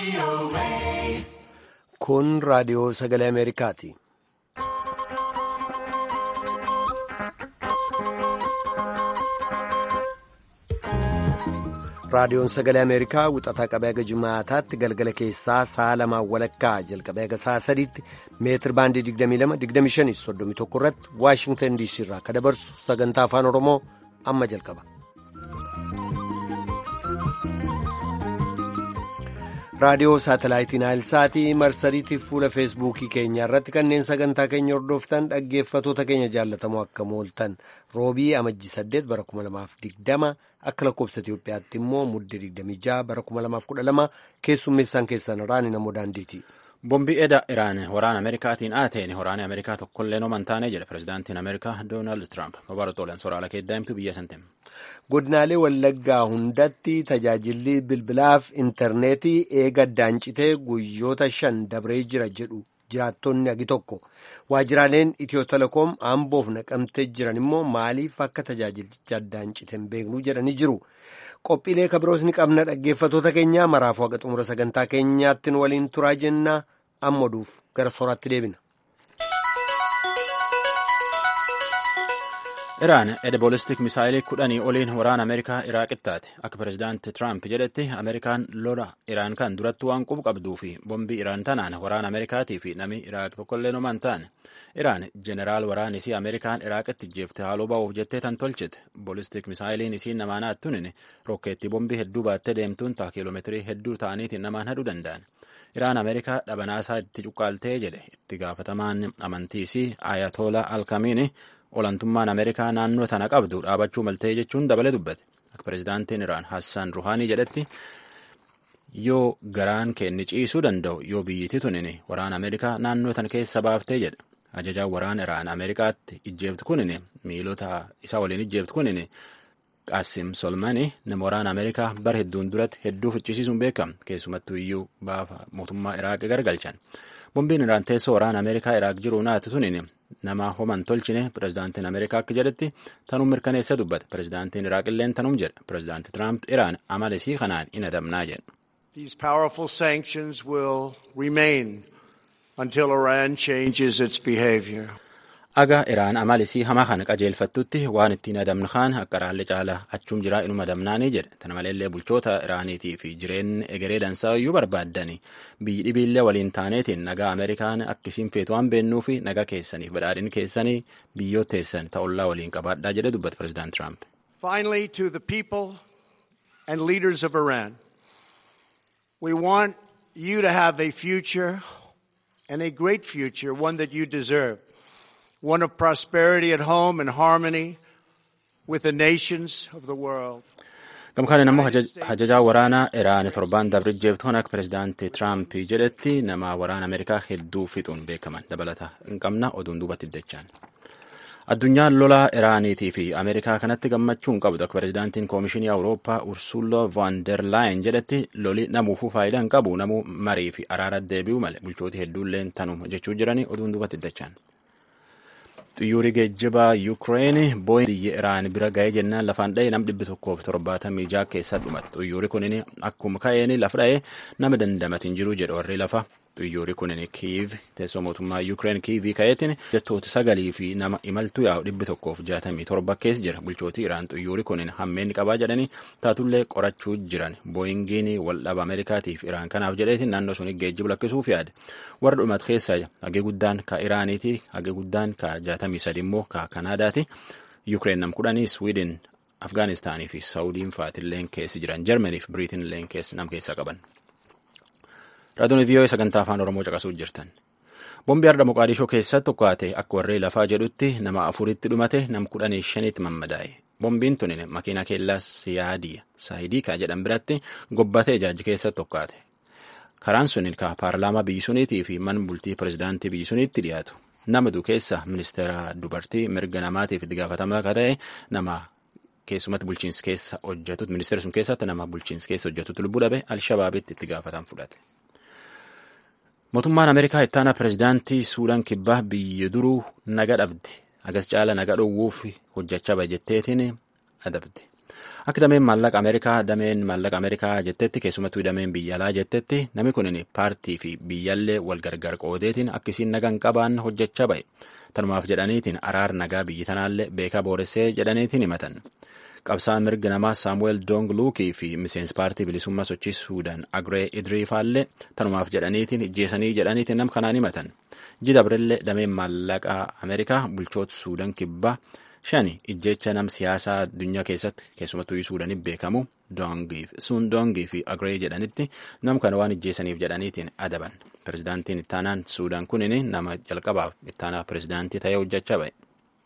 Kun raadiyoo sagalee Ameerikaati. Raadiyoon sagalee Ameerikaa wixataa qabee haga jimaataatti galgala keessaa sa'a lamaan walakkaa jalqabee haga sa'a sadiitti meetir baandii 22-25-31 irratti Waashingtan DC irraa akka dabarsu sagantaa afaan Oromoo amma jalqaba. raadiyoo saatalaayitii naayilsaatii marsariitii fuula feesbuukii keenya irratti kanneen sagantaa keenya hordoftan dhaggeeffatoota keenya jaallatamoo akka mooltan roobii amajjii 8 bara 2020 akka lakkoobsa Itiyoophiyaatti immoo muddee 26 bara 2012 keessummeessaan keessan raani namoo daandiiti. Bombii eda Iraan waraana Ameerikaatiin aateen waraana Ameerikaa tokkollee noman taane jedhe pirezidaantiin Ameerikaa Doonaald Tiraamp babalatooleen soraala keeddaa'imtu biyya santeem. Godinaalee Wallaggaa hundatti tajaajilli bilbilaaf intarneetii eega daancitee guyyoota shan dabree jira jedhu jiraattonni agi tokko waajiraaleen Itiyoo telekoom amboof naqamtee jiran immoo maaliif akka tajaajilicha daancite hin beeknu jedhanii jiru. Qophiilee kabiroos ni qabna dhaggeeffatoota keenya maraafuu haga xumura sagantaa keenyaattiin waliin turaa jenna amma oduuf gara sooraatti deebina. Iraan edebolistik misaayilii kudhanii oliin waraana Ameerikaa Iraaqitti taate akka pirezidaanti Tiraamp jedhetti Ameerikaan lola Iraan kan duratti waan qubu qabduu fi bombii Iraan tanaan waraana Ameerikaatii fi namni Iraaq tokkollee nomaan taane Iraan jeneraal waraan isii Ameerikaan Iraaqitti jeefte haaloo ba'uuf jettee tan tolchite bolistik misaayiliin isiin namaan hattuun rokkeettii bombii hedduu baattee deemtuun taa kiiloomeetirii hedduu ta'aniitiin namaan haduu danda'an. Iraan Ameerikaa dhabanaasaa itti cuqqaaltee jedhe itti gaafatamaan amantii isii Ayatollah Alkamiini olantummaan Ameerikaa naannoo tana qabdu dhaabachuu maltee jechuun dabalee dubbate. Akka pirezidaantiin Iraan Hassan Ruhaanii jedhetti yoo garaan kenni ciisuu danda'u yoo biyyittii tunin waraana Ameerikaa naannoo tana keessa baaftee jedhe. Ajajaan waraana Iraan Ameerikaatti ijjeeftu kunin miilota isa waliin ijjeeftu kunin Qaasim Solmani nama waraana Ameerikaa bara hedduun duratti hedduu ficcisiisuun beekama. Keessumattuu iyyuu baafa mootummaa Iraaq gargalchan. Bombiin Iraan teessoo waraana Ameerikaa Iraaq jiru naatu tunin nama homan tolchine pirezidaantiin Ameerikaa akka jedhetti tanum mirkaneessa dubbate. Pirezidaantiin Iraaq illeen tanum jedhe. Pirezidaanti Tiraamp Iraan amala isii kanaan hin adamnaa jedhe. These powerful sanctions will remain until Iran changes its behavior. Aga Iraan amalisii hamaa kana qajeelfattutti waan ittiin adamnu kaan akka raallee caalaa achuum jiraa inuma adamnaanii jedhe. Tana maleellee bulchoota Iraaniitii fi jireenyi egeree dansaa iyyuu barbaaddanii biyyi dhibiillee waliin taaneetiin nagaa Ameerikaan akkasiin feetu waan beennuu fi nagaa keessaniif badhaadhina keessanii biyyoota teessan ta'ullaa waliin qabaadhaa jedhe dubbate pirezidaant Tiraamp. Finally, to the people and leaders of Iran, we want you to have a future and a great future, one that you deserve. one of prosperity at home and harmony with the nations of the world. Gamkaaniin ammoo hajajaa waraanaa Iraan torbaan dabre jeeftu kan akka pirezidaantii Tiraamp jedhetti nama waraana Ameerikaa hedduu fixuun beekaman dabalata hin qabna oduun duubatti dachaan. Addunyaan lolaa Iraaniitii fi Ameerikaa kanatti gammachuu hin qabdu akka pirezidaantiin Koomishinii Awurooppaa Ursulo van der Laayen jedhetti loli namuufuu faayidaa hin qabu namuu marii fi araara deebi'u malee bulchooti hedduulleen tanuma jechuu jiranii oduun duubatti dachaan. Xiyyoorri geejjibaa Yuukireen booyin biyya Iraan bira ga'ee jennaan lafaan dha'e nam dhibbi tokkoof torbaatamii ja'a keessa dhumate. Xiyyoorri kunin akkuma ka'een lafa dha'e nama dandamatiin jiru jedhu warri lafa. Xiyyoorri kunin Kiiv teessoo mootummaa Yuukireen Kiivii ka'eetiin jettoota sagalii fi nama imaltuu yaa'u dhibbi tokkoof jaatamii torba keessa jira. Bulchooti Iraan xiyyoorri kunin hammeen qabaa jedhanii taatullee qorachuu jiran. Booyingiin waldhaba Ameerikaatiif Iraan kanaaf jedheetiin naannoo suni geejjiba lakkisuuf yaade. Warra dhumate keessa hagee guddaan ka Iraaniiti hagee guddaan ka jaatamii sadi immoo ka Kanaadaati. Yuukireen nam kudhanii Swiidin Afgaanistaanii fi Saawudiin faatilleen keessa jiran Jarmanii fi Biriitinilleen nam keessa qaban. Raadiyoon VOA sagantaa afaan Oromoo caqasuu jirtan. Bombi har'a Moqaadishoo keessatti tokkaate akka warree lafaa jedhutti nama afuritti dhumate nam kudhanii shanitti mammadaa'e. Bombiin tun makiina keellaa siyaadii saayidiikaa jedhan biratti gobbatee ijaajji keessatti tokkaate. Karaan sun ka paarlaamaa biyyi suniitii fi man bultii pirezidaantii biyyi suniitti dhiyaatu. Nama du keessa ministeera dubartii mirga namaatiif itti gaafatamaa akka ta'e nama keessumatti bulchiinsa keessa hojjetutu ministeera sun keessatti nama bulchiinsa keessa hojjetutu lubbuu dhabe alshabaabitti itti gaafatan fudhate. Mootummaan Ameerikaa ittaana pirezidaantii Suudaan kibbaa biyya duruu naga dhabde. Agas caala naga dhowwuuf hojjechaa bajetteetiin adabde. Akka dameen maallaqa Ameerikaa dameen maallaqa Ameerikaa jettetti keessumattuu dameen biyya alaa jettetti namni kun paartii fi biyyallee wal gargar qoodeetiin akkasiin nagaan qabaan hojjechaa ba'e. Tanumaaf jedhaniitiin araar nagaa biyyi tanaallee beekaa booressee jedhaniitiin himatan. Qabsaan mirga namaa Saamu'eel Doong Luukii fi miseensi paartii bilisummaa sochii Suudaan Agree Idriifaallee tanumaaf jedhaniitiin ijjeesanii jedhaniitiin nam kanaan himatan. Jidabrellee dameen maallaqaa Ameerikaa bulchoota Suudaan kibbaa shani ijjecha nam siyaasaa addunyaa keessatti keessumattuu Suudaaniif beekamu sun Doongii fi Agree jedhanitti nam kana waan ijjeesaniif jedhaniitiin adaban. Pirezidaantiin ittaanaan Suudaan kunin nama jalqabaaf ittaanaa pirezidaantii ta'ee hojjechaa ba'e.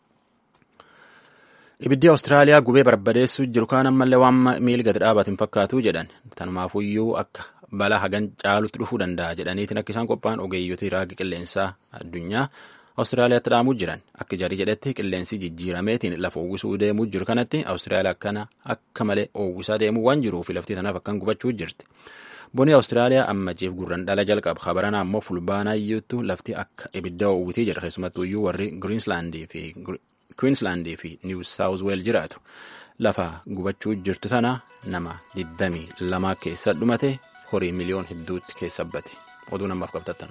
Ibiddi Awustiraaliyaa gubee barbadeessuu jiru kaan ammallee waan miila gadi dhaabatu hin fakkaatu jedhan. Tanumaafuyyuu akka balaa hagan caalutti dhufuu danda'a jedhaniitiin akka isaan qophaa'an ogeeyyotii raagi qilleensaa addunyaa Awustiraaliyaatti dhaamuu jiran. Akka jarii jedhetti qilleensi jijjiirameetiin lafa uwwisuu deemuu jiru kanatti Awustiraaliyaa akkana akka malee uwwisaa deemuu waan jiruuf lafti tanaaf akkan gubachuu jirti. Boni Awustiraaliyaa amma jiif gurran dhala jalqaba. Kabarana ammoo fulbaanaayyuutu lafti akka ibidda uwwitii jedha keessumattuyyuu warri Giriinslaandii fi Queenslandii fi New South Wales jiraatu lafa gubachuu jirtu tana nama 22 keessa dhumate horii miliyoon hedduutti keessa bate oduu namaaf qabtattan.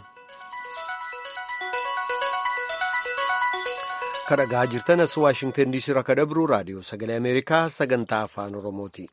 kadhagaa jirtanas waashingtan diisii irraa kadhabru raadiyoo sagalee ameerikaa sagantaa afaan oromooti.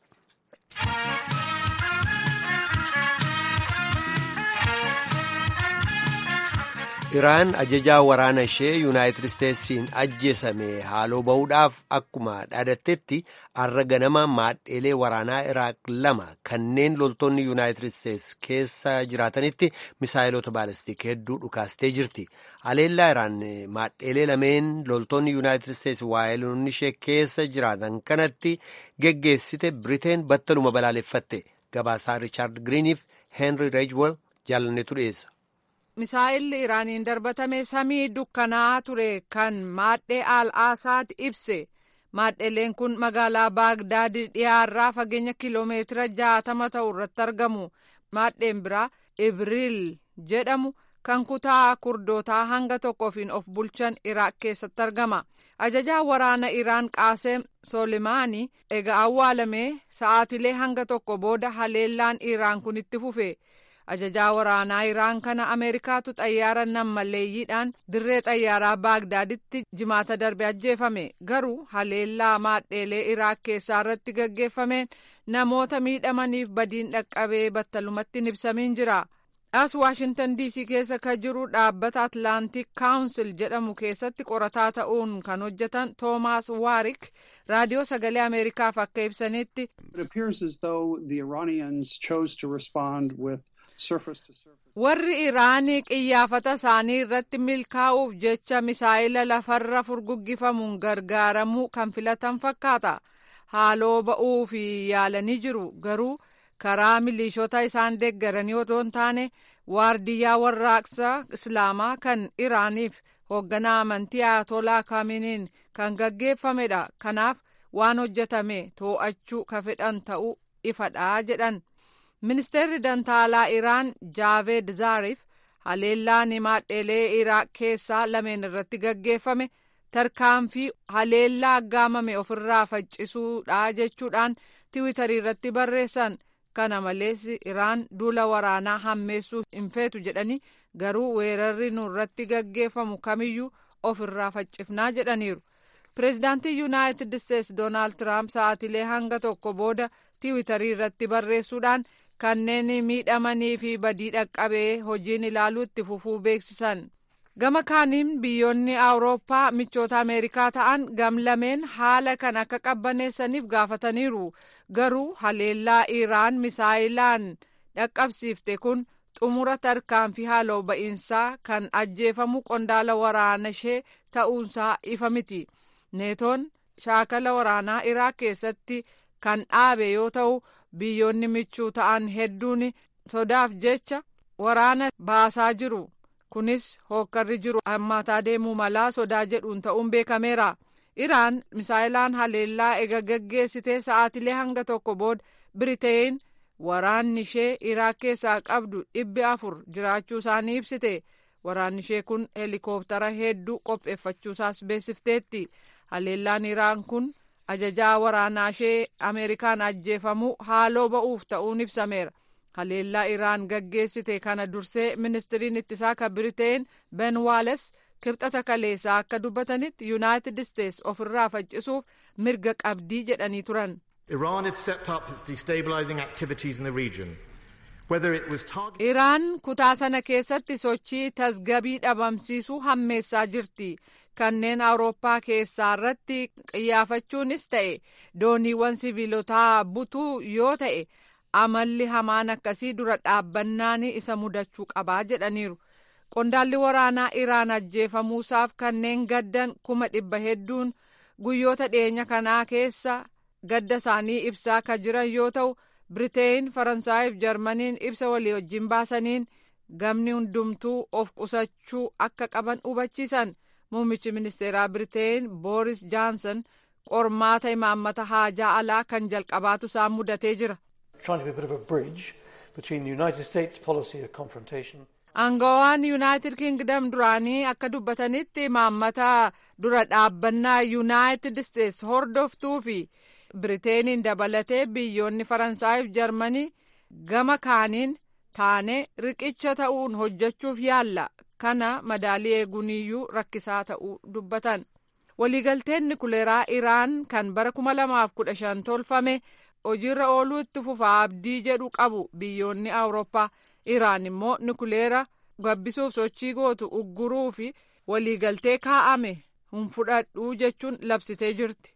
iraan ajajaa waraana ishee yuunaayitid isteetsiin ajjeesame haaloo ba'uudhaaf akkuma dhaadattetti har'a ganama maadheelee waraanaa iraaq lama kanneen loltoonni yuunaayitid isteets keessa jiraatanitti misaayilota baalastiik hedduu dhukaastee jirti haleellaa iraan maadheelee lameen loltoonni yuunaayitid isteets waayiloonni ishee keessa jiraatan kanatti geggeessite biriteen battaluma balaaleffatte gabaasaa riichaard giriiniif heenri reejwol jaalannetu dhiyeessa. misaa'illi iraaniin darbatame samii dukkanaa ture kan maadhee al aasaad ibse maadheleen kun magaalaa baagdaad dhiyaarraa fageenya kiloomeetira jaatama ta'u irratti argamu maadheen biraa ibriil jedhamu kan kutaa kurdootaa hanga tokkoofiin of bulchan iraaq keessatti argama ajajaa waraana iraan qaaseem soolimaanii egaa awwaalamee sa'aatilee hanga tokko booda haleellaan iraan kun itti fufe. ajajaa waraanaa iraan kana ameerikaatu xayyaara nammalleeyyiidhaan dirree xayyaaraa baagdaaditti jimaata darbe ajjeefame garuu haleellaa maadheelee iraaq keessaa irratti gaggeeffameen namoota miidhamaniif badiin dhaqqabee battalumatti hin ibsamiin jira as waashintan diisii keessa kan jiru dhaabbata atlaantik kaawunsil jedhamu keessatti qorataa ta'uun kan hojjetan toomaas waarik raadiyoo sagalee ameerikaaf akka ibsanitti warri iraanii qiyyaafata isaanii irratti milkaa'uuf jecha misaa'ila lafarra furguggifamuun gargaaramuu kan filatan fakkaata haaloo ba'uu fi yaalanii jiru garuu karaa milishoota isaan deeggaranii otoo hin taane waardiyyaa warraaqsa islaamaa kan iraaniif hoogganaa amantii ayatolaa kaaminiin kan gaggeeffamedha kanaaf waan hojjetame too'achuu ka fedhan ta'uu ifadhaa jedhan. ministeerri dantaalaa iraan jaaveed zaariif haleellaan maadheelee iraaq keessaa lameen irratti gaggeeffame tarkaanfii haleellaa aggaamame ofirraa faccisuudha jechuudhaan tiwitarii irratti barreessan kana malees iraan duula waraanaa hammeessuu hin feetu jedhanii garuu weerarri nurratti gaggeeffamu kamiyyuu ofirraa faccifnaa jedhaniiru pireezidaantii yuunaayitid isteets doonaald tiraamp sa'aatilee hanga tokko booda tiwitarii irratti barreessuudhaan kanneen miidhamanii fi badii dhaqqabee hojiin ilaaluu itti fufuu beeksisan gama kaaniin biyyoonni awurooppaa michoota ameerikaa ta'an gamlameen haala kan akka qabbaneessaniif gaafataniiru garuu haleellaa iraan misaayilaan dhaqqabsiifte kun xumura tarkaanfii haaloo ba'iinsaa kan ajjeefamu qondaala waraana ishee ta'uunsaa ifa miti neetoon shaakala waraanaa iraaq keessatti kan dhaabe yoo ta'u biyyoonni michuu ta'an hedduun sodaaf jecha waraana baasaa jiru kunis hookkarri jiru hammaataa deemuu malaa sodaa jedhuun ta'uun beekameera iraan misaayilaan haleellaa ega gaggeessitee sa'aatilee hanga tokko booda biriteen waraanni ishee iraaq keessaa qabdu dhibbi afur jiraachuu isaanii ibsite waraanni ishee kun heelikooptara hedduu qopheeffachuusaas beeksifteetti haleellaan iraan kun ajajaa waraanaa ishee ameerikaan ajjeefamuu haaloo ba'uuf ta'uun ibsameera haleellaa iraan gaggeessite kana dursee ministiriin ittisaa kan biriteen ben waales kibxata kaleessaa akka dubbatanitti yuunaayitid isteets ofirraa faccisuuf mirga qabdii jedhanii turan. Iran had stepped up its destabilizing activities in the region. Whether it was targeting Iraan kutaa sana keessatti sochii tasgabii dhabamsiisuu hammeessaa jirti. Kanneen Awurooppaa keessaa irratti qiyyaafachuunis ta'e dooniiwwan siviilotaa butuu yoo ta'e amalli hamaan akkasii dura dhaabbannaan isa mudachuu qabaa jedhaniiru. Qondaalli waraanaa Iraan ajjeefamuusaaf kanneen gaddan kuma dhibba hedduun guyyoota dhiyeenya kanaa keessa gadda isaanii ibsaa kan jiran yoo ta'u Biriteen, Faransaayif Jarmaniin ibsa walii wajjin baasaniin gamni hundumtuu of qusachuu akka qaban hubachiisan. Muummichi ministeeraa Biriteen Booris Jaanson qormaata imaammata haajaa alaa kan jalqabaatu isaan mudatee jira. Aangawaan Yuunaayitid Kingdom duraanii akka dubbatanitti imaammata dura dhaabbannaa Yuunaayitid Isteets hordoftuu fi Biriteeniin dabalatee biyyoonni Faransaayif Jarmanii gama kaaniin taane riqicha ta'uun hojjechuuf yaalla. Kana madaalii eeguuniyyuu rakkisaa ta'uu dubbatan. Waliigalteen nikuleeraa Iraan kan bara 2015 tolfame hojiirra ooluu itti fufaa abdii jedhu qabu biyyoonni Awurooppaa. Iraan immoo nikuleera gabbisuuf sochii gootu ugguruu fi waliigaltee kaa'ame hin fudhadhuu jechuun labsitee jirti.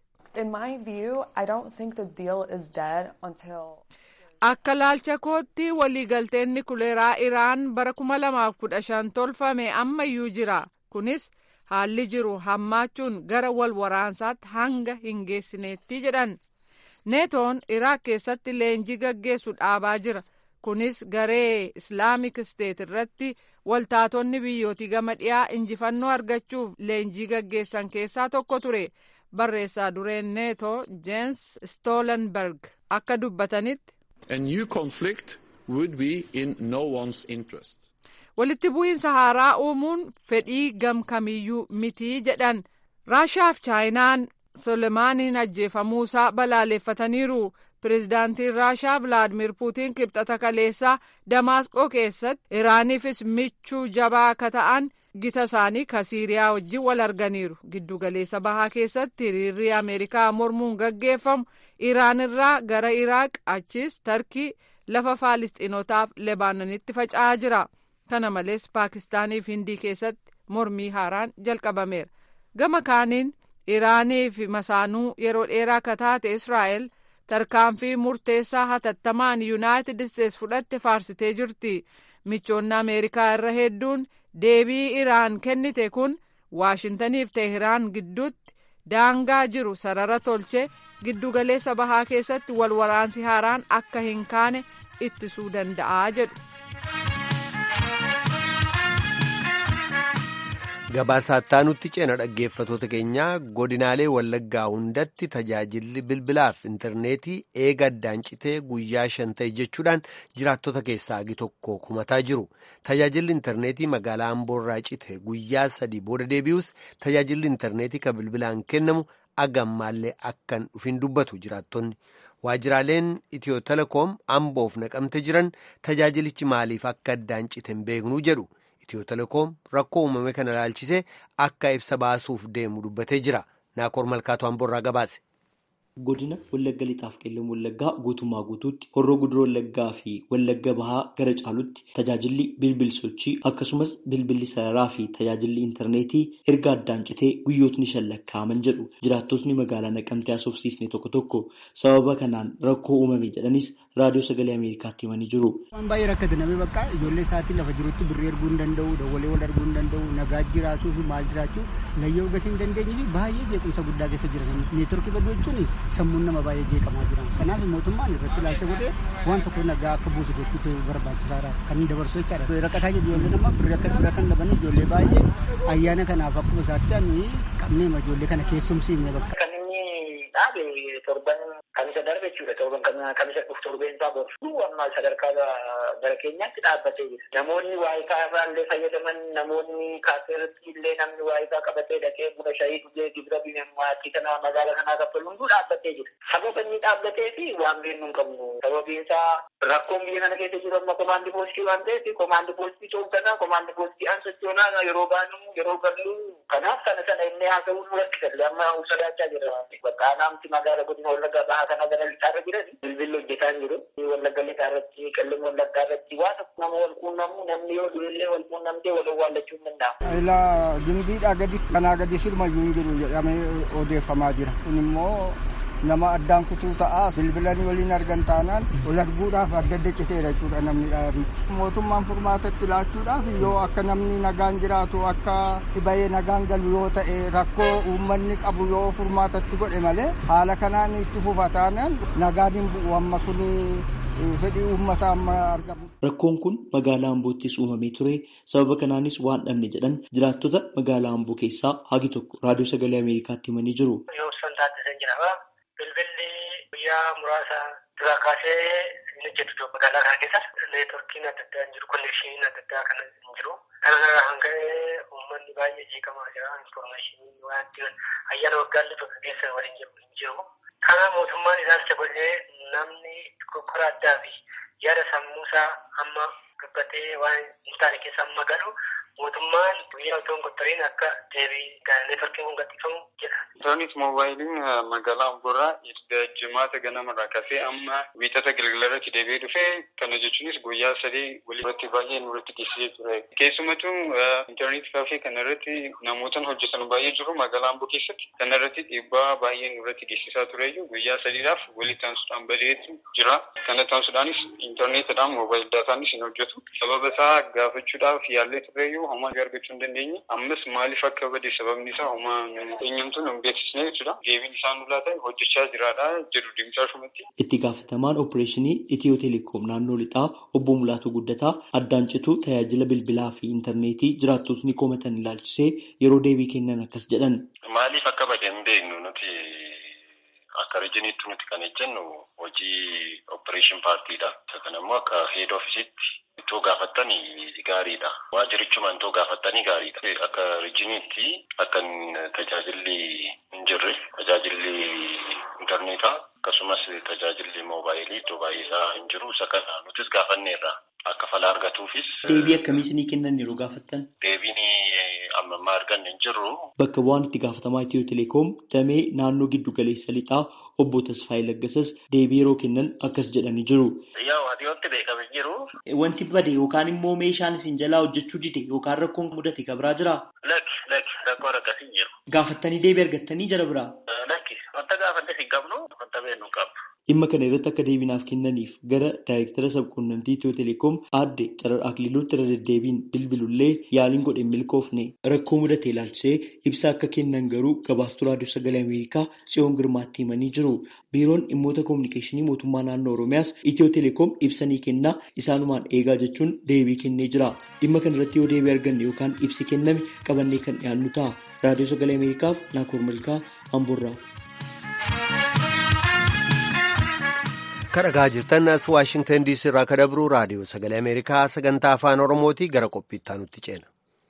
Akka laalcha kootti waliigalteen nikuleeraa Iraan bara 2015 tolfame ammayyuu jira. Kunis haalli jiru hammaachuun gara wal waraansaatti hanga hin geessineetti jedhan. Neetoon Iraak keessatti leenjii gaggeessu dhaabaa jira. Kunis garee Islaamik Steet irratti waltaatonni biyyootii gama dhiyaa injifannoo argachuuf leenjii gaggeessan keessaa tokko ture. Barreessaa dureen neetoo Jens Stoltenberg akka dubbatanitti. A new conflict would be in no one's interest. Walitti bu'iinsa haaraa uumuun fedhii gamkamiyyuu mitii jedhan Raashaaf Chaayinaan Solemaaniin ajjeefamuusaa balaaleffataniiru. Pireezidaantiin Raashaa Vilaadimir Puutiin kibxata kaleessaa Damaasqoo keessatti Iraaniifis michuu jabaa akka ta'an gita isaanii ka Siiriyaa wajjin wal arganiiru. Giddugaleessa bahaa keessatti hiriirri Ameerikaa mormuun gaggeeffamu Iraan irraa gara Iraaq achis Tarkii lafa Faalistiinotaaf Lebaanonitti faca'aa jira. Kana malees Paakistaanii fi Hindii keessatti mormii haaraan jalqabameera. Gama kaaniin Iraanii fi masaanuu yeroo dheeraa akka taate Israa'el tarkaanfii murteessaa hatattamaan yuunaayitid isteets fudhatte faarsitee jirti. Michoonni Ameerikaa irra hedduun deebii Iraan kennite kun Waashintaniif Teheraan gidduutti daangaa jiru sarara tolche giddugaleessa bahaa keessatti wal waraansi haaraan akka hin kaane ittisuu danda'a jedhu. Gabaasaa nutti ceena dhaggeeffatoota keenyaa godinaalee wallaggaa hundatti tajaajilli bilbilaaf intarneetii eega addaan citee guyyaa shan ta'e jechuudhaan jiraattota keessaa agi tokko kumataa jiru. Tajaajilli intarneetii magaalaa Amboorraa cite guyyaa sadii booda deebi'us tajaajilli intarneetii kan bilbilaan kennamu agammaallee akkan dhufin dubbatu jiraattonni. Waajjiraaleen Itiyoo Telekoom Amboof naqamte jiran tajaajilichi maaliif akka addaan cite hin beeknuu jedhu. Itiyoo Telekoom rakkoo uumame kana ilaalchisee akka ibsa baasuuf deemu dubbatee jira. Naakoor Malkaatu Amboorraa gabaase. Godina Wallagga Lixaaf Qeellam Wallaggaa guutummaa guutuutti horroo guduroo Wallaggaa fi Wallagga Bahaa gara caalutti tajaajilli bilbil sochii akkasumas bilbilli sararaa fi tajaajilli intarneetii erga addaan citee guyyootni shan lakkaa'aman jedhu jiraattotni magaalaa naqamtee haasofsiisne tokko tokko sababa kanaan rakkoo uumame jedhanis raadiyoo sagalee Ameerikaatti himanii jiru. Waan baay'ee rakkate namni bakka ijoollee isaatii lafa jirutti birrii erguu hin danda'u, dawwalee wal arguu hin danda'u, nagaa jiraachuu fi maal jiraachuu layyoo gatii hin dandeenye fi baay'ee jeequmsa guddaa keessa jira. Neetworkii baduu jechuun sammuun nama baay'ee jeeqamaa jira. Kanaaf mootummaan irratti ilaalcha godhee waan tokko nagaa akka buusu gochuu ta'e barbaachisaadha. Kan inni dabarsu jechaadha. Rakkataa jiru ijoollee nama birrii akka bira kan dhaban ijoollee baay'ee ayyaana kanaaf akkuma isaatti ani qabnee ijoollee kana keessumsiine bakka. dhaabe torban kan isa darbe jechuudha torban kamisa dhufu torbeensaa boru amma sadarkaa bara keenyaatti dhaabbatee jira. Namoonni waayikaa irraa illee fayyadaman namoonni kaaseeratti illee namni waayikaa qabatee dhaqee buna shayii dhugee gibira biyyummaatti kana magaala kanaa kaffalu hunduu dhaabbatee jira. Sababa inni dhaabbatee fi waan beeknu hin qabnu. Sababiin isaa rakkoon biyya kana keessa jiru amma komaandi poostii waan ta'eef komaandi poostii toogganaa komaandi poostii an sochoonaa yeroo baanu yeroo gallu kanaaf kana sana inni haasa'uu nu rakkisalle amma sodaachaa jira. Bakka naamti magaala godina wallaggaa bahaa kana gara lixaarra jiran bilbilli hojjetaa hin jiru. Wallagga lixaarratti qallim wallaggaa irratti waa tokko nama wal quunnamu namni yoo du'ellee wal quunnamtee wal owwaallachuu hin danda'amu. Ilaa dindiidhaa gadi kanaa gadi sirmayyuu hin jiru jedhamee odeeffamaa jira. Kun immoo nama addaan kutuu ta'a bilbilanii waliin argan taanaan wal arguudhaaf adda adda citeera jechuudha namni dhaabii. Mootummaan furmaatatti laachuudhaaf yoo akka namni nagaan jiraatu akka dhibayee nagaan galu yoo ta'e rakkoo uummanni qabu yoo furmaatatti godhe malee haala kanaan itti fufa taanaan nagaan hin bu'u amma kun fedhii uummataa amma argamu. Rakkoon kun magaalaa Amboottis uumamee ture. Sababa kanaanis waan dhabne jedhan jiraattota magaalaa Amboo keessaa hagi tokko raadiyoo sagalee Ameerikaatti himanii jiru. Bilbilli guyyaa muraasa duraa kaasee hin hojjetu magaalaa kana keessa neetworkiin adda addaa hin jiru konneekshiniin adda addaa kan hin jiru. Kana hanga uummanni baay'ee jeeqamaa jira. Infoormeeshinii waan ayyaana waggaallee bakka keessa waliin jiru hin jiru. Kana mootummaan ilaalcha godhee namni kokkora addaa fi yaada sammuusaa amma gabbatee waan hin taane keessa amma galu mootummaan guyyaa otoo hin qottariin akka deebii neetworkiin kun gadhiifamu jedha. Isaanis moobaayiliin magaalaa Amboorraa erga jimaata ganamarraa kaasee amma wiixata galgalarratti deebi'ee dhufee kana jechuunis guyyaa sadii walirratti baay'ee nurratti geessisee ture. Keessumattuu intarneetii kaafee kanarratti namootaan hojjetan baay'ee jiru magaalaa Amboo keessatti kanarratti dhiibbaa baay'ee nurratti geessisaa tureyyuu guyyaa sadiidhaaf walitti aansuudhaan badeetu jira. Kana taasisuudhaanis intarneetidhaan moobaayil daataanis hin hojjetu. Sababa isaa gaafachuudhaaf yaallee tureyyuu homaa argachuu hin dandeenye. Ammas maaliif akka bade sababni isaa homaa eenyumtuun hin beeksisne jechuudha. Deebiin isaan nulaa ta'e hojjechaa jiraadha jedhu deemsaa shumatti. Itti gaafatamaan opereeshinii Itiyoo Teleekoom naannoo lixaa obbo Mulaatu Guddataa addaan cituu tajaajila bilbilaa fi intarneetii jiraattotni komatan ilaalchisee yeroo deebii kennan akkas jedhan. Maaliif akka bade hin beeknu nuti akka rijiniitti nuti kan jennu hojii opereeshin paartiidha. Isa kana immoo akka heed ofiisitti itoo gaafattanii gaariidha. Waajirichuma itoo gaafattanii gaariidha. Akka rijiniitti akka tajaajilli hin jirre tajaajilli intarneetaa akkasumas tajaajilli moobaayilii iddoo baay'eesaa hin jiru. Isa kana nutis gaafanneerra. Akka fala argatuufis. Deebii akkamiis ni kennan yeroo gaafattan? Deebiin amma ammaa arganne hin jirru. Bakka bu'aan itti gaafatamaa Itiyoo Teleekoom damee naannoo giddu galeessa lixaa obbo Tasfaayee Laggasas deebii yeroo kennan akkas jedhanii jiru. Yaa waantoti beekame jiru. Wanti bade yookaan immoo meeshaan isin jalaa hojjechuu dide yookaan rakkoon mudate kabraa jiraa? Lakki lakki rakkoon akkasii jiru. Gaafattanii deebii argattanii jara biraa? Lakki wanta gaafanne hin qabnu wanta beeknu hin qabnu. Dhimma kana irratti akka deebinaaf kennaniif gara daayirektara sabquunnamtii Itiyoo Teleekoom aadde Carar Akililuutti irra deddeebiin bilbilullee yaaliin godhe milkoofne rakkoo mudate ilaalchisee ibsa akka kennan garuu gabaastuu raadiyoo sagalee Ameerikaa Tsiyoon Girmaatti himanii jiru. Biiroon dhimmoota koominikeeshinii mootummaa naannoo Oromiyaas Itiyoo Teleekoom ibsanii kennaa isaanumaan eegaa jechuun deebii kennee jira. Dhimma kana irratti yoo deebii arganne yookaan ibsi kenname qabannee kan dhiyaannu ta'a. Raadiyoo sagalee Ameerikaaf Naakoor Malkaa Amboorraa. kadhagaa jirtan as waashingtan diisii irraa kadabru raadiyoo sagalee ameerikaa sagantaa afaan oromootii gara qophiittaa nutti ceena.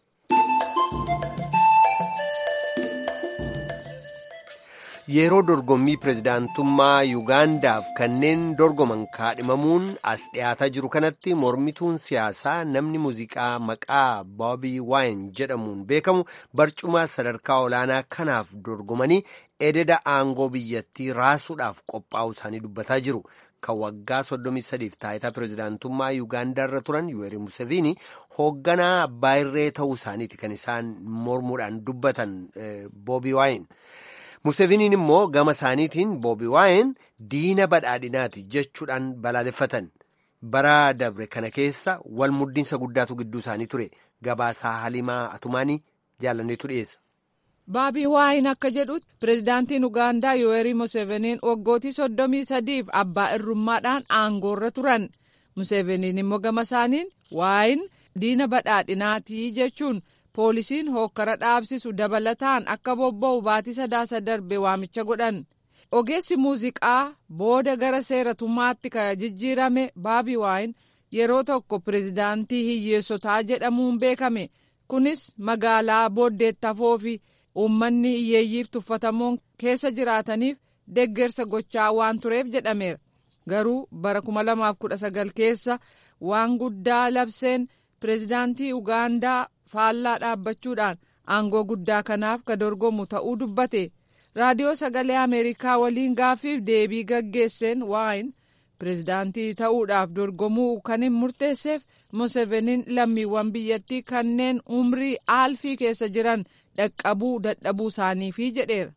yeroo dorgommii pirezidaantummaa yuugaandaaf kanneen dorgoman kaadhimamuun as dhiyaataa jiru kanatti mormituun siyaasaa namni muuziqaa maqaa boobii waayin jedhamuun beekamu barcuma sadarkaa olaanaa kanaaf dorgomanii ededa aangoo biyyattii raasuudhaaf qophaa'u isaanii dubbataa jiru. kan waggaa 33f taayitaa pirezidaantummaa yuugaandaa irra turan yuweeri museviini hoogganaa abbaa irree ta'uu isaaniiti kan isaan mormuudhaan dubbatan boobii waayin. Museviiniin immoo gama isaaniitiin boobii waayin diina badhaadhinaati jechuudhaan balaaleffatan. Bara dabre kana keessa wal muddiinsa guddaatu gidduu isaanii ture. Gabaasaa Halimaa Atumaanii jaalanneetu dhiyeessa. Boobii waayin akka jedhutti pirezidaantiin Ugaandaa Yoweri Museveniin waggootii soddomii sadiif abbaa irrummaadhaan aangoorra turan. Museveniin immoo gama isaaniin waayin diina badhaadhinaatii jechuun poolisiin hookkara dhaabsisu dabalataan akka bobba'u baatii sadaasa darbe waamicha godhan. ogeessi muuziqaa booda gara seeratummaatti ka jijjiirame baabi waayin yeroo tokko pireezidaantii hiyyeessotaa jedhamuun beekame kunis magaalaa booddeettafoo fi uummanni hiyyeeyyiif tuffatamoon keessa jiraataniif deggersa gochaa waan tureef jedhameera garuu bara 2019 keessa waan guddaa labseen pireezidaantii ugaandaa faallaa dhaabbachuudhaan aangoo guddaa kanaaf ka dorgomu ta'uu dubbate raadiyoo sagalee ameerikaa waliin gaaffiif deebii gaggeesseen waayin pireezidaantii ta'uudhaaf dorgomuu kan hin murteesseef museveniin lammiiwwan biyyattii kanneen umrii aalfii keessa jiran dhaqqabuu dadhabuu isaaniifi jedheera.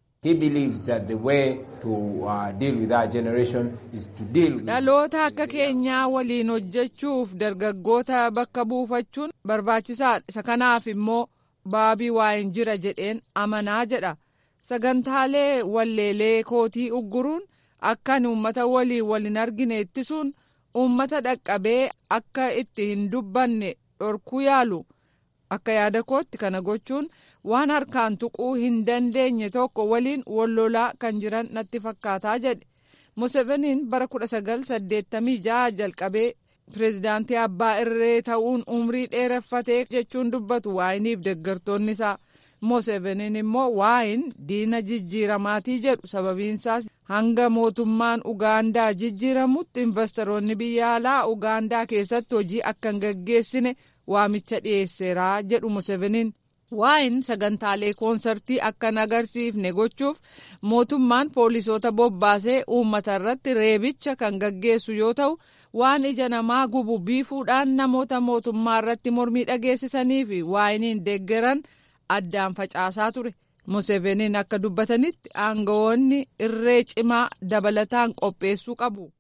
dhaloota akka keenyaa waliin hojjechuuf dargaggoota bakka buufachuun barbaachisaadha isa kanaaf immoo baabii waayin jira jedheen amanaa jedha sagantaalee walleelee kootii ugguruun akkan uummata waliin waliin argine ittisuun uummata dhaqqabee akka itti hin dubbanne dhorkuu yaalu akka yaada kootti kana gochuun waan harkaan tuquu hin dandeenye tokko waliin wallolaa kan jiran natti fakkaataa jedhe museveniin bara 1986 jalqabee pireezidaantii abbaa irree ta'uun umrii dheereffatee jechuun dubbatu waayiniif deggartoonni isaa museveniin immoo waayin diina jijjiiramaatii jedhu sababiinsaas hanga mootummaan ugaandaa jijjiiramutti investoroonni biyya alaa ugaandaa keessatti hojii akka hin gaggeessine waamicha dhiyeesseeraa jedhu museveniin waayin sagantaalee koonsartii akka hin agarsiifne gochuuf mootummaan poolisoota bobbaasee uummata irratti reebicha kan gaggeessu yoo ta'u waan ija namaa gubu biifuudhaan namoota mootummaa irratti mormii dhageessisanii fi waayiniin deeggaran addaan facaasaa ture museveniin akka dubbatanitti aangawoonni irree cimaa dabalataan qopheessuu qabu.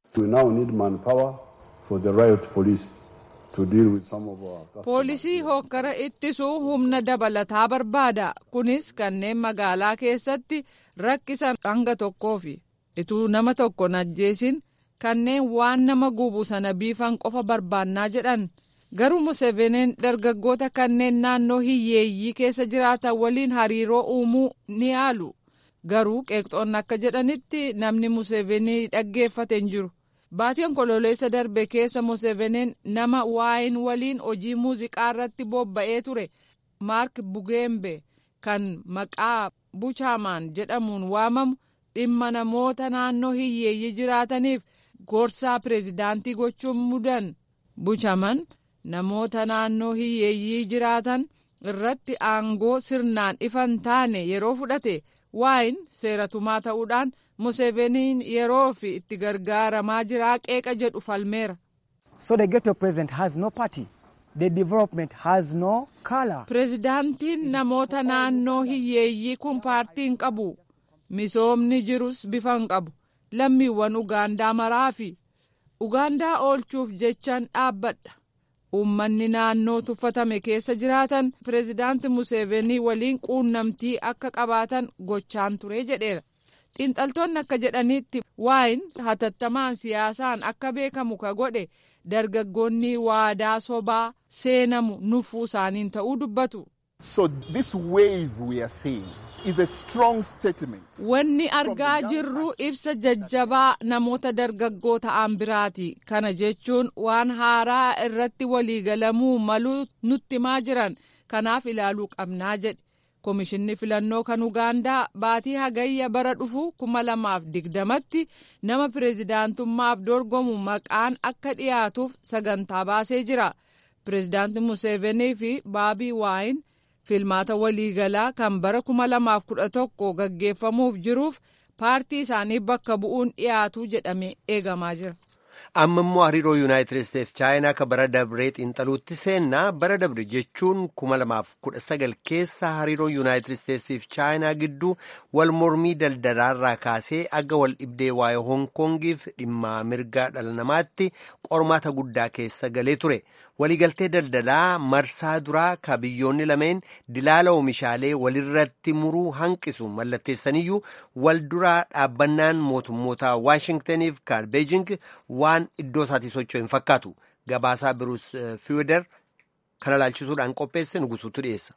poolisii hokkara ittisuu humna dabalataa barbaada kunis kanneen magaalaa keessatti rakkisan hanga tokkoofi ituu nama tokko ajjeesin kanneen waan nama gubu sana biifan qofa barbaannaa jedhan garuu museveniin dargaggoota kanneen naannoo hiyyeeyyii keessa jiraatan waliin hariiroo uumuu ni yaalu garuu qeeqxoonni akka jedhanitti namni musevenii dhaggeeffate hin jiru. baatii onkololeessa darbe keessa museveniin nama waayin waliin hojii muuziqaa irratti bobba'ee ture maark bugeembe kan maqaa buchaamaan jedhamuun waamamu dhimma namoota naannoo hiyyeeyyii jiraataniif gorsaa pireezidaantii gochuun mudan buchaman namoota naannoo hiyyeeyyii jiraatan irratti aangoo sirnaan ifan taane yeroo fudhate waayin seeratumaa ta'uudhaan museveniin yeroo fi itti gargaaramaa jiraa qeeqa jedhu falmeera. So the ghetto president has no party. The development has no color. Pireezidaantiin namoota naannoo hiyyeeyyii kun paartii hin qabu. Misoomni jirus bifa hin qabu. Lammiiwwan Ugaandaa maraafi. Ugaandaa oolchuuf jechaan dhaabbadha. Uummanni naannoo tuffatame keessa jiraatan pireezidaanti Musevenii waliin quunnamtii akka qabaatan gochaan ture jedheera. xiinxaltoonni akka jedhanitti waayin hatattamaan siyaasaan akka beekamu ka godhe dargaggoonni waadaa sobaa seenamu nuffuu isaaniin ta'uu dubbatu. So this wave we are seeing is a strong statement. Wanni argaa jirru ibsa jajjabaa namoota dargaggoo ta'an biraati. Kana jechuun waan haaraa irratti waliigalamuu maluu nutti himaa jiran kanaaf ilaaluu qabnaa jedhe. Komishinni filannoo kan Ugaandaa baatii hagayya bara dhufu kuma lamaaf digdamatti nama pireezidaantummaaf dorgomu maqaan akka dhiyaatuuf sagantaa baasee jira. Pireezidaanti Museevenii fi Baabii Waayin filmaata waliigalaa kan bara kuma lamaaf kudha tokko gaggeeffamuuf jiruuf paartii isaanii bakka bu'uun dhiyaatu jedhamee eegamaa jira. amma immoo hariiroo yuunaayitid isteets chaayinaa akka bara dabree xiinxaluutti seennaa bara dabre jechuun kuma lamaaf kudha sagal keessa hariiroo yuunaayitid isteetsiif chaayinaa gidduu wal mormii daldalaarraa kaasee aga wal dhibdee waa'ee hoonkoongiif dhimma mirgaa dhala namaatti qormaata guddaa keessa galee ture waliigaltee daldalaa marsaa duraa ka biyyoonni lameen dilaala oomishaalee walirratti muruu hanqisu mallatteessaniyyuu wal duraa dhaabbannaan mootummoota waashingtaniif kan beejing waan iddoo isaatii socho'u hin fakkaatu gabaasaa biruus fiider kana laalchisuudhaan qopheesse nugusuutu dhiyeessa.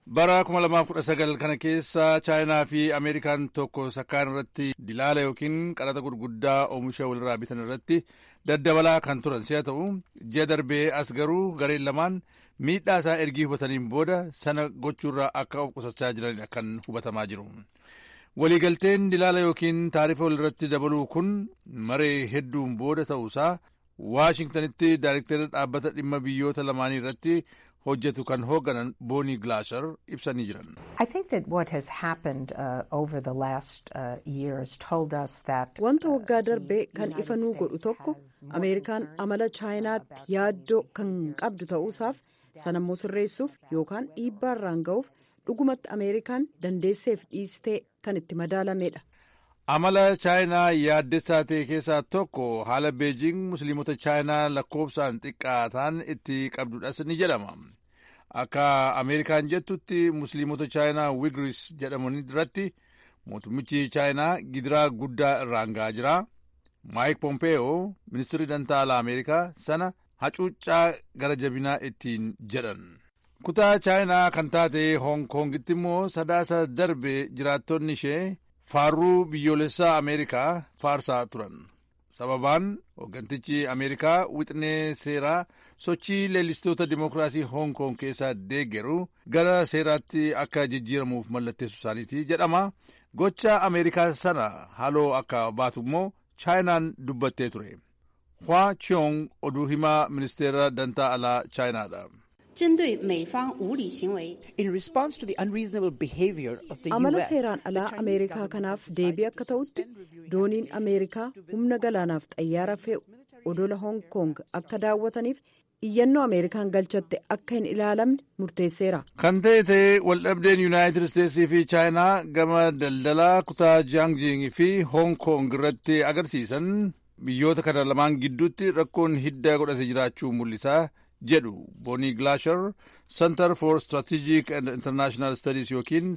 bara 2019 kana keessa chaayinaa fi ameerikaan tokko sakkaan irratti dilaala yookiin qaraxa gurguddaa oomisha walirraa bitan irratti daddabalaa kan turan si'a ta'u ji'a darbee as garuu gareen lamaan miidhaa isaa ergii hubataniin booda sana gochuurraa akka of qusachaa jiranidha kan hubatamaa jiru. waliigalteen dilaala yookiin taarifa walirratti dabaluu kun maree hedduun booda ta'uusaa waashingtanitti daayirektara dhaabbata dhimma biyyoota lamaanii irratti hojjetu kan hoogganan boonii gilaashar ibsanii jiran. I think that what has happened uh, over the last uh, years told us that wanta waggaa darbee kan ifa nuu godhu tokko ameerikaan amala chaayinaatti yaaddoo kan qabdu ta'uusaaf sanammoo sirreessuuf yookaan dhiibbaa irraan ga'uuf dhugumatti ameerikaan dandeesseef dhiistee kan itti madaalamedha. amala chaayinaa yaaddessaa ta'e keessaa tokko haala beejing musliimota chaayinaa lakkoofsaan xiqqaataan itti qabdudhas ni jedhama akka ameerikaan jettutti musliimota chaayinaa wigris jedhaman irratti mootummichi chaayinaa gidiraa guddaa irraan ga'aa jira maayik pompeeyoo ministirri dantaala ameerikaa sana hacuuccaa gara jabinaa ittiin jedhan kutaa chaayinaa kan taate hoong koongitti immoo sadaasa darbe jiraattonni ishee faarruu biyyoolessaa ameerikaa faarsaa turan sababaan hooggantichi ameerikaa wixinee seeraa sochii leellistoota dimookiraasii hoong koong keessaa deeggaru gara seeraatti akka jijjiiramuuf mallatteessu isaaniiti jedhama gocha ameerikaa sana haaloo akka baatu immoo chaayinaan dubbattee ture hwaa chiyoong oduu himaa ministeera dantaa alaa chaayinaadha. amala seeraan alaa ameerikaa kanaaf deebii akka ta'utti dooniin ameerikaa humna galaanaaf xayyaara fe'u odola hoong koong akka daawwataniif iyyannoo ameerikaan galchatte akka hin ilaalamne murteesseera. kan ta'e ta'e waldhabdeen yuunaayitid isteetsii fi chaayinaa gama daldalaa kutaa jaangjing fi hoong koong irratti agarsiisan biyyoota kana lamaan gidduutti rakkoon hidda godhate jiraachuu mul'isaa jedhu boonii gilaashar center for strategic and international studies yookiin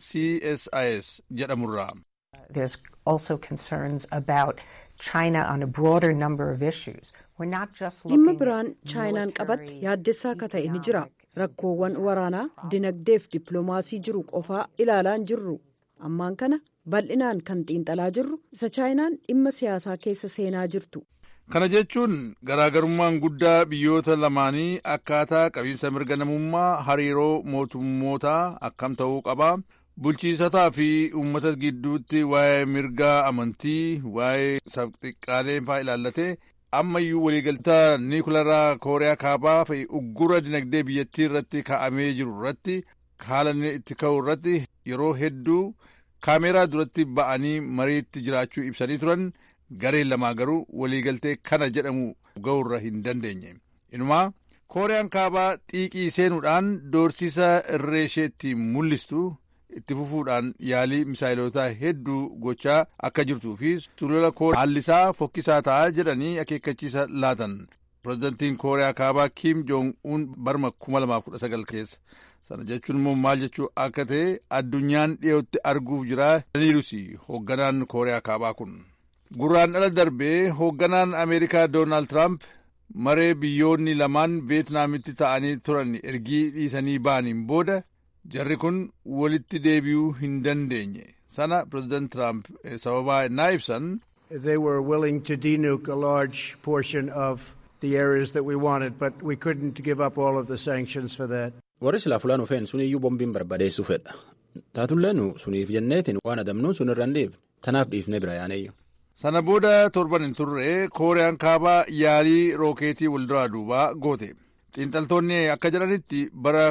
csis jedhamurraa. There's also concerns about China on a broader number of issues. We're not just dhimma looking biraan chaayinaan qabatte yaaddessaa akka ta'e ni jira rakkoowwan waraanaa dinagdeef dippiloomaasii jiru qofaa ilaalaa hin jirru ammaan kana bal'inaan kan xiinxalaa jirru isa chaayinaan dhimma siyaasaa keessa seenaa jirtu. kana jechuun garaagarummaan guddaa biyyoota lamaanii akkaataa qabiinsa mirga namummaa hariiroo mootummootaa akkam ta'uu qaba bulchiisotaa fi uummata gidduutti waa'ee mirgaa amantii waa'ee sabxiqqaalee faa ilaallatee ammayyuu waliigaltaa niikularaa kooriyaa kaabaa fi uggura dinagdee biyyattii irratti kaa'amee jiru irratti haala inni itti ka'u irratti yeroo hedduu kaameeraa duratti ba'anii mariitti jiraachuu ibsanii turan gareen lamaa garuu waliigaltee kana jedhamu ga'uurra hin dandeenye inumaa kooriyaan kaabaa xiiqii seenuudhaan doorsisa irree isheetti mul'istu itti fufuudhaan yaalii misaayilotaa hedduu gochaa akka jirtuu fi sulula kooriyaa haallisaa fokkisaa ta'a jedhanii akeekkachiisa laatan pirezidantiin kooriyaa kaabaa kiim joong uun barma 2019 keessa sana jechuun immoo maal jechuu akka ta'e addunyaan dhiyootti arguuf jira jedhaniirus hoogganaan kooriyaa kaabaa kun. gurraan dhala darbee hoogganaan ameerikaa doonaald tiraamp maree biyyoonni lamaan veetnaamitti ta'anii turan ergii dhiisanii ba'aniin booda jarri kun walitti deebi'uu hin dandeenye sana pireezidant tiraamp sababaa innaa ibsan They were willing to denuke a large portion of the areas that we wanted, but we couldn't give up all of the sanctions for that. warri silaa fulaan dhufeen suniyyuu bombiin barbadeessuu fedha taatullee nu suniif jenneetiin waan adamnuun sun irra hin dhiifne tanaaf dhiifne bira yaaneyyu sana booda torban hin turre kooriyaan kaabaa yaalii rookeetii walduraa duubaa goote xiinxaltoonni akka jedhanitti bara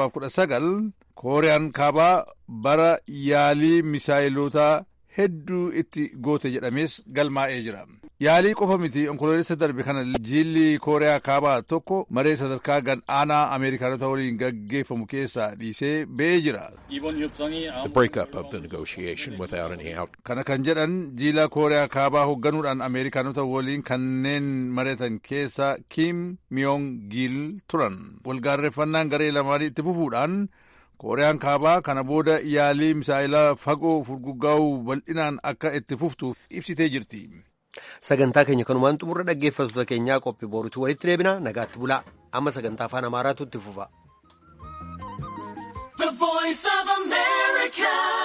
2019 kooriyaan kaabaa bara yaalii misaayilotaa hedduu itti goote jedhamees galmaa'ee jira yaalii qofa miti onkoloolessa darbe kana jiilli kooriyaa kaabaa tokko maree sadarkaa gad aanaa ameerikaanota waliin gaggeeffamu keessaa dhiisee ba'ee jira The breakup of the negotiation without any out. kana kan jedhan jiila kooriyaa kaabaa hoogganuudhaan ameerikaanota waliin kanneen mari'atan keessa kiim miyoong giil turan walgaarreeffannaan garee lamaanii itti fufuudhaan kooriyaan kaabaa kana booda yaalii misaayilaa fagoo furguggaa'uu bal'inaan akka itti fuftuuf ibsitee jirti. sagantaa keenya kanumaan xumurra dhaggeeffattoota keenyaa qophii boorutti walitti deebina nagaatti bulaa amma sagantaa afaan amaaraatu itti fufa. voice of America.